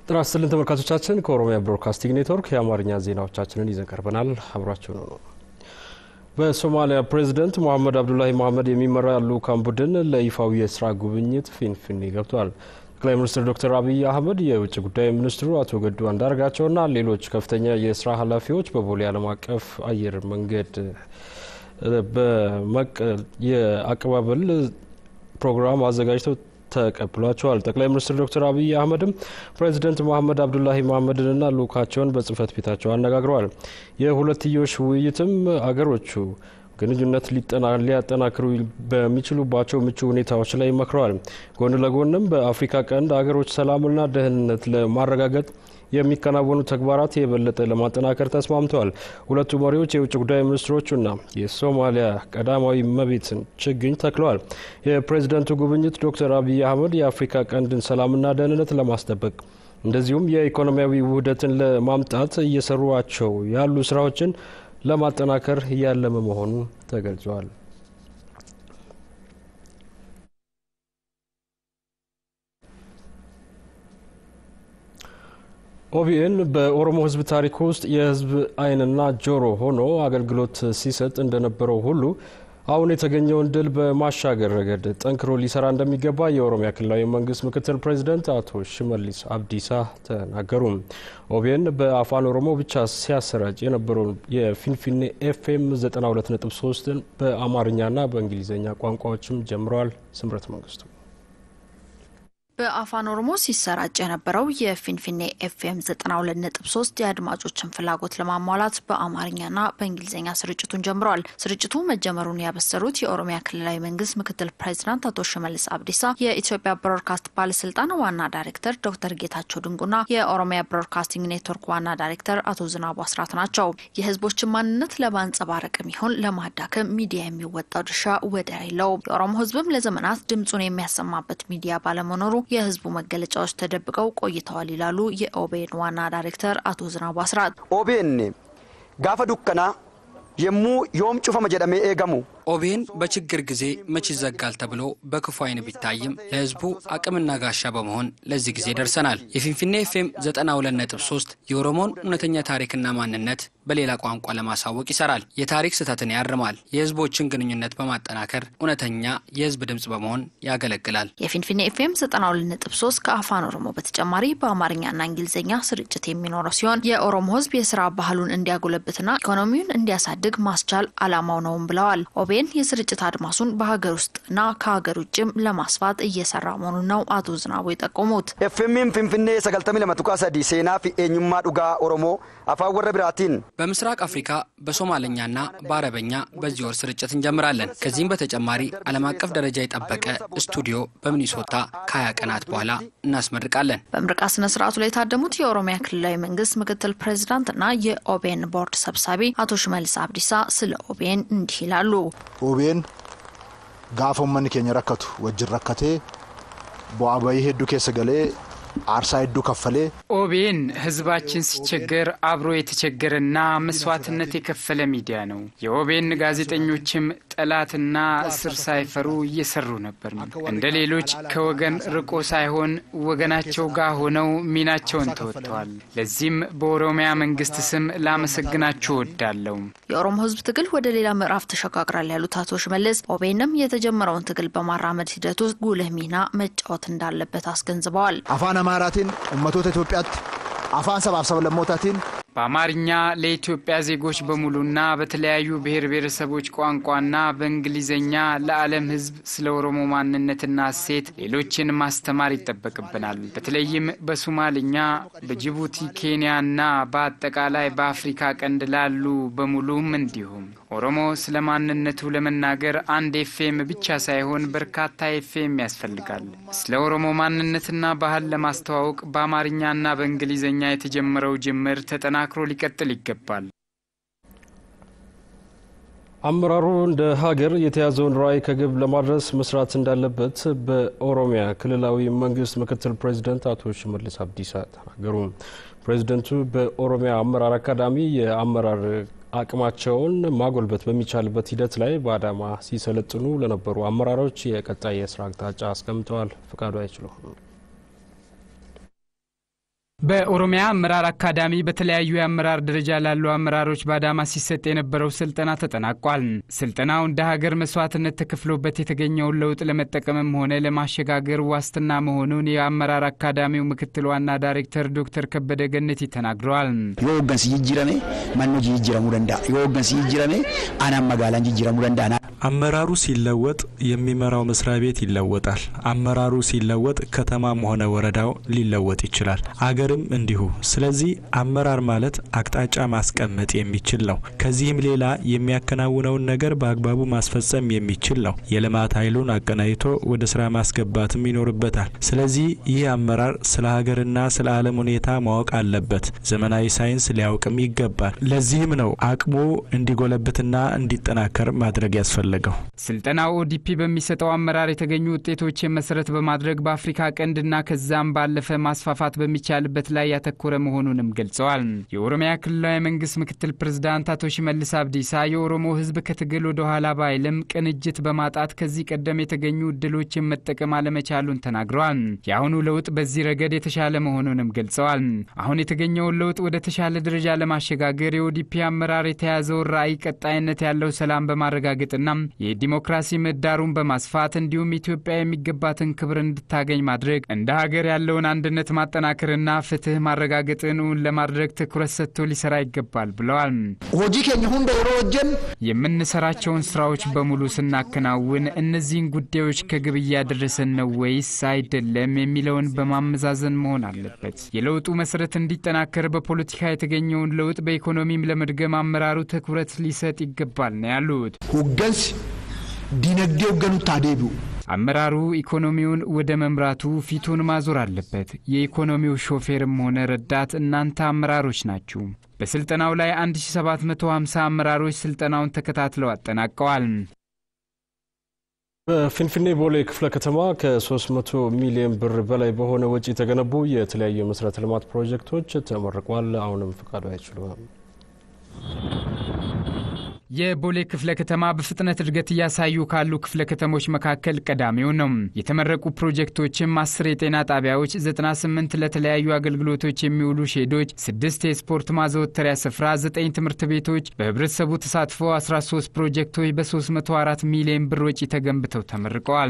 ጤና ይስጥልን ተመልካቾቻችን፣ ከኦሮሚያ ብሮድካስቲንግ ኔትወርክ የአማርኛ ዜናዎቻችንን ይዘን ቀርበናል። አብራችሁ ነው ነው በሶማሊያ ፕሬዚደንት ሞሐመድ አብዱላሂ መሐመድ የሚመራ ልዑካን ቡድን ለይፋዊ የስራ ጉብኝት ፊንፊኔ ገብቷል። ጠቅላይ ሚኒስትር ዶክተር አብይ አህመድ፣ የውጭ ጉዳይ ሚኒስትሩ አቶ ገዱ አንዳርጋቸውና ሌሎች ከፍተኛ የስራ ኃላፊዎች በቦሌ ዓለም አቀፍ አየር መንገድ የአቀባበል ፕሮግራም አዘጋጅተው ተቀብሏቸዋል። ጠቅላይ ሚኒስትር ዶክተር አብይ አህመድም ፕሬዚደንት መሐመድ አብዱላሂ መሐመድንና ልዑካቸውን በጽህፈት ቤታቸው አነጋግረዋል። የሁለትዮሽ ውይይትም አገሮቹ ግንኙነት ሊያጠናክሩ በሚችሉባቸው ምቹ ሁኔታዎች ላይ መክረዋል። ጎን ለጎንም በአፍሪካ ቀንድ አገሮች ሰላምና ደህንነት ለማረጋገጥ የሚከናወኑ ተግባራት የበለጠ ለማጠናከር ተስማምተዋል። ሁለቱ መሪዎች የውጭ ጉዳይ ሚኒስትሮቹና የሶማሊያ ቀዳማዊ እመቤትን ችግኝ ተክለዋል። የፕሬዝደንቱ ጉብኝት ዶክተር አብይ አህመድ የአፍሪካ ቀንድን ሰላምና ደህንነት ለማስጠበቅ እንደዚሁም የኢኮኖሚያዊ ውህደትን ለማምጣት እየሰሯቸው ያሉ ስራዎችን ለማጠናከር ያለመ መሆኑ ተገልጿል። ኦቢኤን በኦሮሞ ሕዝብ ታሪክ ውስጥ የሕዝብ ዓይንና ጆሮ ሆኖ አገልግሎት ሲሰጥ እንደነበረው ሁሉ አሁን የተገኘውን ድል በማሻገር ረገድ ጠንክሮ ሊሰራ እንደሚገባ የኦሮሚያ ክልላዊ መንግስት ምክትል ፕሬዚደንት አቶ ሽመልስ አብዲሳ ተናገሩ። ኦቢኤን በአፋን ኦሮሞ ብቻ ሲያሰራጭ የነበረውን የፊንፊኔ ኤፍኤም 92.3ን በአማርኛና በእንግሊዝኛ ቋንቋዎችም ጀምረዋል። ስምረት መንግስቱ በአፋን ኦሮሞ ሲሰራጭ የነበረው የፊንፊኔ ኤፍኤም 92.3 የአድማጮችን ፍላጎት ለማሟላት በአማርኛና በእንግሊዝኛ ስርጭቱን ጀምረዋል። ስርጭቱ መጀመሩን ያበሰሩት የኦሮሚያ ክልላዊ መንግስት ምክትል ፕሬዚዳንት አቶ ሽመልስ አብዲሳ የኢትዮጵያ ብሮድካስት ባለስልጣን ዋና ዳይሬክተር ዶክተር ጌታቸው ድንቁና የኦሮሚያ ብሮድካስቲንግ ኔትወርክ ዋና ዳይሬክተር አቶ ዝናቡ አስራት ናቸው። የህዝቦችን ማንነት ለማንጸባረቅም ይሁን ለማዳከም ሚዲያ የሚወጣው ድርሻ ወደር የለውም። የኦሮሞ ህዝብም ለዘመናት ድምጹን የሚያሰማበት ሚዲያ ባለመኖሩ የህዝቡ መገለጫዎች ተደብቀው ቆይተዋል ይላሉ የኦቤን ዋና ዳይሬክተር አቶ ዝናቡ አስራት። ኦቤን ጋፈ ዱከና የሙ ዮም ጩፈመ ጀደሜ ኤገሙ ኦቤን በችግር ጊዜ መች ይዘጋል ተብሎ በክፉ አይን ቢታይም ለህዝቡ አቅምና ጋሻ በመሆን ለዚህ ጊዜ ደርሰናል። የፊንፊኔ ኤፍኤም 92.3 የኦሮሞን እውነተኛ ታሪክና ማንነት በሌላ ቋንቋ ለማሳወቅ ይሰራል። የታሪክ ስህተትን ያርማል። የህዝቦችን ግንኙነት በማጠናከር እውነተኛ የህዝብ ድምፅ በመሆን ያገለግላል። የፊንፊኔ ኤፍኤም 92.3 ከአፋን ኦሮሞ በተጨማሪ በአማርኛና እንግሊዝኛ ስርጭት የሚኖረው ሲሆን የኦሮሞ ህዝብ የስራ ባህሉን እንዲያጎለብትና ኢኮኖሚውን እንዲያሳድግ ማስቻል አላማው ነውም ብለዋል። ኦቤን የስርጭት አድማሱን በሀገር ውስጥና ከሀገር ውጭም ለማስፋት እየሰራ መሆኑን ነው አቶ ዝናቡ የጠቆሙት። ኤፍኤምም ፊንፊኔ ሰገልተሚ ለመቱቃ ሰዲ ሴና ፊ ኤኙማ ዱጋ ኦሮሞ አፋን ወረ ብራቲን በምስራቅ አፍሪካ በሶማለኛና በአረበኛ በዚህ ወር ስርጭት እንጀምራለን። ከዚህም በተጨማሪ ዓለም አቀፍ ደረጃ የጠበቀ ስቱዲዮ በሚኒሶታ ከሀያ ቀናት በኋላ እናስመርቃለን። በምርቃ ስነ ስርዓቱ ላይ የታደሙት የኦሮሚያ ክልላዊ መንግስት ምክትል ፕሬዚዳንትና የኦቤን ቦርድ ሰብሳቢ አቶ ሽመልስ አብዲሳ ስለ ኦቤን እንዲህ ይላሉ። ኦቤን ጋፈ ኡመኒ ኬኛ ረከቱ ወጅን ረከቴ ቡአ በይ ሄዱ ኬሰ ገሌ አርሳ ሄዱ ከፈሌ ኦቤን ህዝባችን ሲቸገር አብሮ የተቸገረና መስዋዕትነት የከፈለ ሚዲያ ነው። የኦቤን ጋዜጠኞችም ጠላትና እስር ሳይፈሩ እየሰሩ ነበር። እንደ ሌሎች ከወገን ርቆ ሳይሆን ወገናቸው ጋር ሆነው ሚናቸውን ተወጥተዋል። ለዚህም በኦሮሚያ መንግስት ስም ላመሰግናችሁ እወዳለሁ። የኦሮሞ ህዝብ ትግል ወደ ሌላ ምዕራፍ ተሸጋግራል ያሉት አቶ ሽመልስ ኦቤንም የተጀመረውን ትግል በማራመድ ሂደት ውስጥ ጉልህ ሚና መጫወት እንዳለበት አስገንዝበዋል። አፋን አማራቲን ኡመቶታ ኢትዮጵያት አፋን ሰባብ ሰብለሞታቲን በአማርኛ ለኢትዮጵያ ዜጎች በሙሉና በተለያዩ ብሔር ብሔረሰቦች ቋንቋና በእንግሊዝኛ ለዓለም ሕዝብ ስለ ኦሮሞ ማንነትና እሴት ሌሎችን ማስተማር ይጠበቅብናል። በተለይም በሶማልኛ፣ በጅቡቲ፣ ኬንያና በአጠቃላይ በአፍሪካ ቀንድ ላሉ በሙሉም እንዲሁም ኦሮሞ ስለ ማንነቱ ለመናገር አንድ ኤፍኤም ብቻ ሳይሆን በርካታ ኤፍኤም ያስፈልጋል። ስለ ኦሮሞ ማንነትና ባህል ለማስተዋወቅ በአማርኛና በእንግሊዝኛ የተጀመረው ጅምር ተጠናክሮ ሊቀጥል ይገባል። አመራሩ እንደ ሀገር የተያዘውን ራዕይ ከግብ ለማድረስ መስራት እንዳለበት በኦሮሚያ ክልላዊ መንግስት ምክትል ፕሬዚደንት አቶ ሽመልስ አብዲሳ ተናገሩ። ፕሬዚደንቱ በኦሮሚያ አመራር አካዳሚ የአመራር አቅማቸውን ማጎልበት በሚቻልበት ሂደት ላይ በአዳማ ሲሰለጥኑ ለነበሩ አመራሮች የቀጣይ የስራ አቅጣጫ አስቀምጠዋል። ፍቃዱ አይችሉም በኦሮሚያ አመራር አካዳሚ በተለያዩ የአመራር ደረጃ ላሉ አመራሮች በአዳማ ሲሰጥ የነበረው ስልጠና ተጠናቋል። ስልጠናው እንደ ሀገር መስዋዕትነት ተከፍሎበት የተገኘውን ለውጥ ለመጠቀምም ሆነ ለማሸጋገር ዋስትና መሆኑን የአመራር አካዳሚው ምክትል ዋና ዳይሬክተር ዶክተር ከበደ ገነቲ ተናግረዋል። የወገን ሲጅረሜ ማኖ ጅጅረሙ ደንዳ የወገን ሲጅረሜ አናም መጋላን ጅጅረሙ ደንዳ አመራሩ ሲለወጥ የሚመራው መስሪያ ቤት ይለወጣል። አመራሩ ሲለወጥ ከተማም ሆነ ወረዳው ሊለወጥ ይችላል። አገርም እንዲሁ። ስለዚህ አመራር ማለት አቅጣጫ ማስቀመጥ የሚችል ነው። ከዚህም ሌላ የሚያከናውነውን ነገር በአግባቡ ማስፈጸም የሚችል ነው። የልማት ኃይሉን አቀናጅቶ ወደ ስራ ማስገባትም ይኖርበታል። ስለዚህ ይህ አመራር ስለ ሀገርና ስለ ዓለም ሁኔታ ማወቅ አለበት። ዘመናዊ ሳይንስ ሊያውቅም ይገባል። ለዚህም ነው አቅሙ እንዲጎለብትና እንዲጠናከር ማድረግ ያስፈልጋል ፈለገው ስልጠናው ኦዲፒ በሚሰጠው አመራር የተገኙ ውጤቶችን መሰረት በማድረግ በአፍሪካ ቀንድና ከዛም ባለፈ ማስፋፋት በሚቻልበት ላይ ያተኮረ መሆኑንም ገልጸዋል። የኦሮሚያ ክልላዊ መንግስት ምክትል ፕሬዝዳንት አቶ ሽመልስ አብዲሳ የኦሮሞ ሕዝብ ከትግል ወደ ኋላ ባይልም ቅንጅት በማጣት ከዚህ ቀደም የተገኙ እድሎችን መጠቀም አለመቻሉን ተናግረዋል። የአሁኑ ለውጥ በዚህ ረገድ የተሻለ መሆኑንም ገልጸዋል። አሁን የተገኘውን ለውጥ ወደ ተሻለ ደረጃ ለማሸጋገር የኦዲፒ አመራር የተያዘውን ራዕይ ቀጣይነት ያለው ሰላም በማረጋገጥና የዲሞክራሲ ምህዳሩን በማስፋት እንዲሁም ኢትዮጵያ የሚገባትን ክብር እንድታገኝ ማድረግ እንደ ሀገር ያለውን አንድነት ማጠናከርና ፍትህ ማረጋገጥን እውን ለማድረግ ትኩረት ሰጥቶ ሊሰራ ይገባል ብለዋል። ሆጂ ኬኛ ሁንደ የሮ ወጀን የምንሰራቸውን ስራዎች በሙሉ ስናከናውን እነዚህን ጉዳዮች ከግብ እያደረሰን ነው ወይስ አይደለም የሚለውን በማመዛዘን መሆን አለበት። የለውጡ መሰረት እንዲጠናከር በፖለቲካ የተገኘውን ለውጥ በኢኮኖሚም ለመድገም አመራሩ ትኩረት ሊሰጥ ይገባል ነው ያሉት። ሆገንስ ዲነግዴ ወገኑ ታዴቢው አመራሩ ኢኮኖሚውን ወደ መምራቱ ፊቱን ማዞር አለበት። የኢኮኖሚው ሾፌርም ሆነ ረዳት እናንተ አመራሮች ናችሁ። በስልጠናው ላይ 1750 አመራሮች ስልጠናውን ተከታትለው አጠናቀዋል። በፊንፊኔ ቦሌ ክፍለ ከተማ ከ300 ሚሊዮን ብር በላይ በሆነ ወጪ የተገነቡ የተለያዩ የመሰረተ ልማት ፕሮጀክቶች ተመርቋል። አሁንም ፈቃዱ አይችሉም። የቦሌ ክፍለ ከተማ በፍጥነት እድገት እያሳዩ ካሉ ክፍለ ከተሞች መካከል ቀዳሚው ነው። የተመረቁ ፕሮጀክቶችም አስር የጤና ጣቢያዎች፣ 98 ለተለያዩ አገልግሎቶች የሚውሉ ሼዶች፣ ስድስት የስፖርት ማዘወተሪያ ስፍራ፣ ዘጠኝ ትምህርት ቤቶች፣ በህብረተሰቡ ተሳትፎ 13 ፕሮጀክቶች በ304 ሚሊዮን ብር ወጪ ተገንብተው ተመርቀዋል።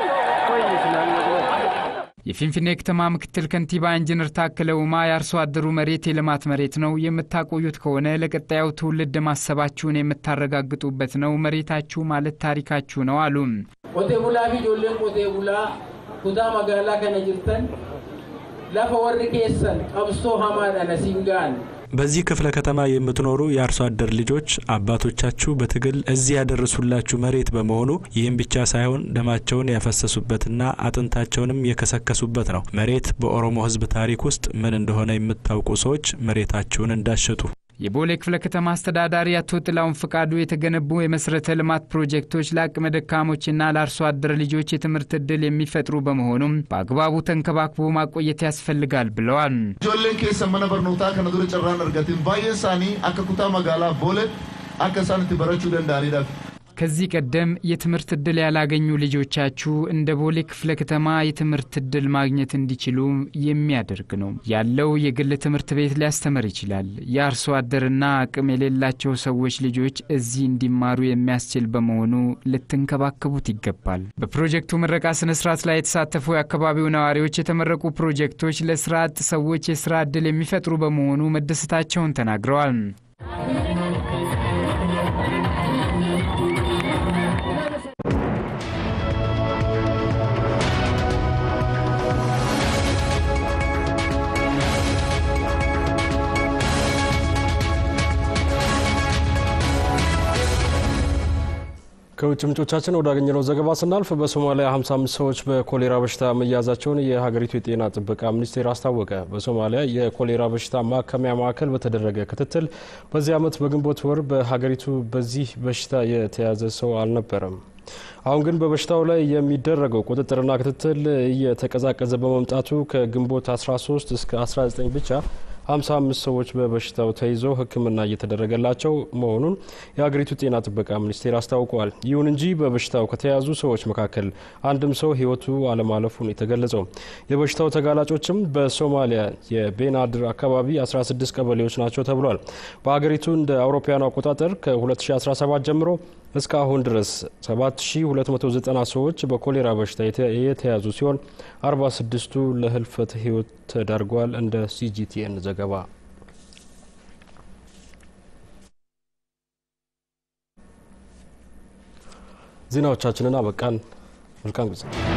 የፊንፊኔ ከተማ ምክትል ከንቲባ ኢንጂነር ታከለ ኡማ የአርሶ አደሩ መሬት የልማት መሬት ነው፣ የምታቆዩት ከሆነ ለቀጣዩ ትውልድ ማሰባችሁን የምታረጋግጡበት ነው፣ መሬታችሁ ማለት ታሪካችሁ ነው አሉ። ቆቴ ቡላ ፊ ጆሌን ቆቴ ቡላ ኩታ መጋላ ከነ ጅርተን ለፈ ወር ኬሰን ቀብሶ ሀማዳነ ሲንጋን በዚህ ክፍለ ከተማ የምትኖሩ የአርሶ አደር ልጆች አባቶቻችሁ በትግል እዚህ ያደረሱላችሁ መሬት በመሆኑ ይህም ብቻ ሳይሆን ደማቸውን ያፈሰሱበትና አጥንታቸውንም የከሰከሱበት ነው። መሬት በኦሮሞ ሕዝብ ታሪክ ውስጥ ምን እንደሆነ የምታውቁ ሰዎች መሬታችሁን እንዳሸጡ የቦሌ ክፍለ ከተማ አስተዳዳሪ አቶ ጥላውን ፍቃዱ የተገነቡ የመሰረተ ልማት ፕሮጀክቶች ለአቅመ ደካሞችና ለአርሶ አደር ልጆች የትምህርት እድል የሚፈጥሩ በመሆኑም በአግባቡ ተንከባክቦ ማቆየት ያስፈልጋል ብለዋል። ijoolleen keessa mana barnootaa kana dura carraan argatin baay'een isaanii akka kutaa magaalaa booletti akka isaan itti barachuu danda'aniidhaaf ከዚህ ቀደም የትምህርት እድል ያላገኙ ልጆቻችሁ እንደ ቦሌ ክፍለ ከተማ የትምህርት እድል ማግኘት እንዲችሉ የሚያደርግ ነው። ያለው የግል ትምህርት ቤት ሊያስተምር ይችላል። የአርሶ አደርና አቅም የሌላቸው ሰዎች ልጆች እዚህ እንዲማሩ የሚያስችል በመሆኑ ልትንከባከቡት ይገባል። በፕሮጀክቱ ምረቃ ስነ ስርዓት ላይ የተሳተፉ የአካባቢው ነዋሪዎች የተመረቁ ፕሮጀክቶች ለስራ አጥ ሰዎች የስራ እድል የሚፈጥሩ በመሆኑ መደሰታቸውን ተናግረዋል። ከውጭ ምንጮቻችን ወዳገኘነው ዘገባ ስናልፍ በሶማሊያ 55 ሰዎች በኮሌራ በሽታ መያዛቸውን የሀገሪቱ የጤና ጥበቃ ሚኒስቴር አስታወቀ። በሶማሊያ የኮሌራ በሽታ ማከሚያ ማዕከል በተደረገ ክትትል በዚህ ዓመት በግንቦት ወር በሀገሪቱ በዚህ በሽታ የተያዘ ሰው አልነበረም። አሁን ግን በበሽታው ላይ የሚደረገው ቁጥጥርና ክትትል እየተቀዛቀዘ በመምጣቱ ከግንቦት 13 እስከ 19 ብቻ 55 ሰዎች በበሽታው ተይዘው ሕክምና እየተደረገላቸው መሆኑን የሀገሪቱ ጤና ጥበቃ ሚኒስቴር አስታውቋል። ይሁን እንጂ በበሽታው ከተያዙ ሰዎች መካከል አንድም ሰው ሕይወቱ አለማለፉን የተገለጸው የበሽታው ተጋላጮችም በሶማሊያ የቤናድር አካባቢ 16 ቀበሌዎች ናቸው ተብሏል። በሀገሪቱ እንደ አውሮፓውያኑ አቆጣጠር ከ2017 ጀምሮ እስካሁን ድረስ 7290 ሰዎች በኮሌራ በሽታ የተያዙ ሲሆን 46ቱ ለህልፈት ህይወት ተዳርጓል። እንደ ሲጂቲኤን ዘገባ ዜናዎቻችንን አበቃን። መልካም ጊዜ